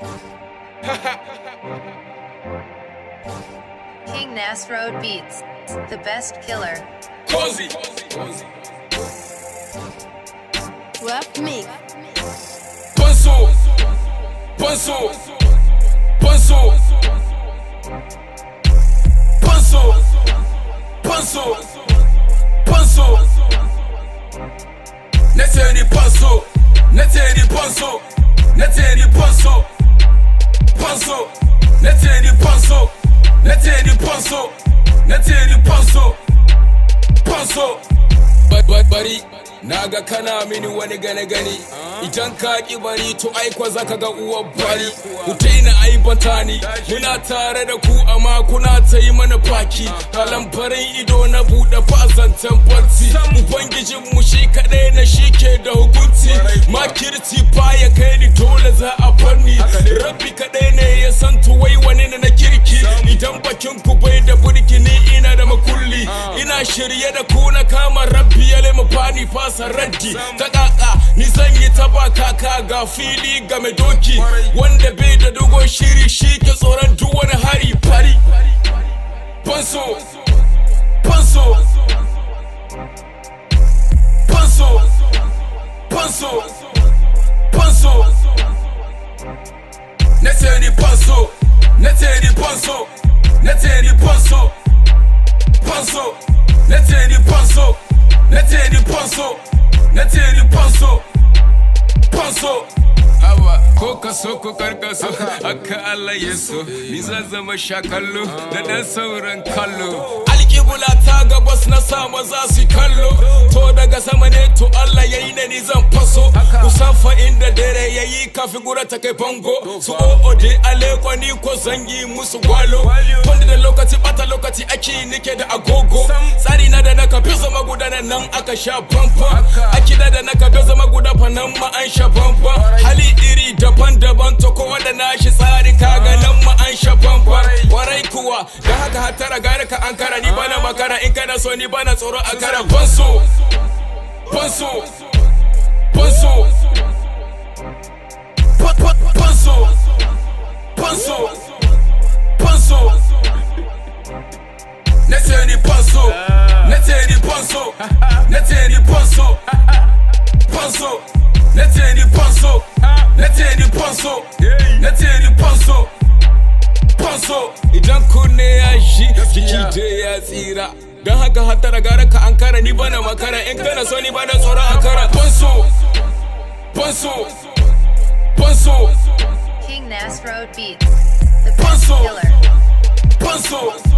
King Nasroad Beats, the best killer. Cozy. Rap me. Panso. Panso. Panso. Panso. Panso. Panso. Neteni panso. Neteni panso. Neteni panso. Panso. Neteni panso. Neteni panso. Neteni panso. Panso. Bari. Naga kana mini wani gane gani idan ka ki bari to aikwa zaka ga uwar bari ku daina aibanta ni muna tare da ku amma kuna ta yi mana faki kalan farin ido na buɗe fazantan barci ubangijin mu shi kadai na shi ke da hukunci makirci ya kai ni dole za a farni rabbi kadai ne ya san tuwai wani na kirki idan bakin ku bai da burki ni ina da makulli ina shirye da ku na kama rabbi ya lema fani fasa raddi ta kaka ni zan yi ta ba kaka ga fili ga mai doki wanda bai da dogon shiri shi ke tsoron duk wani hari fari fanso fanso fanso fanso fanso na ce ni fanso na ce ni fanso na ce ni fanso fanso na ce ni fanso na ce ni fanso na ce ni fanso fanso Awa ko ka so ko karka so haka Allah ya so ni zan zama shakallo da dan sauran kallo alƙibula ta gabas na sama za su kallo to daga sama ne to Allah ya yi ne ni zan faso kusan fa inda dare ya yi kafi gura ta kai bango su o'o de aleko ni ko zangi musu gwalo wanda da lokaci bata lokaci ake nike da agogo tsari na da na kafi zama gudanar nan aka sha bamban akida da na kafi zama guda fa nan ma an sha bamban hali iri daban-daban to kowa da nashi tsari kaga nan ma an sha bamban warai kuwa da haka hatara gare ka an kara ni bana makara in kana so ni bana tsoro a kara banso banso banso banso banso banso na ce ni banso na ce ni banso na ce ni banso banso na ce ni banso na ce ni banso na ce ni banso banso idan kunne ya shi jiki dai ya tsira don haka hatara gara ka an kara ni bana makara in kana so ni bana tsoron an kara banso banso banso King Nasroad Beats, the best Panso. killer. banso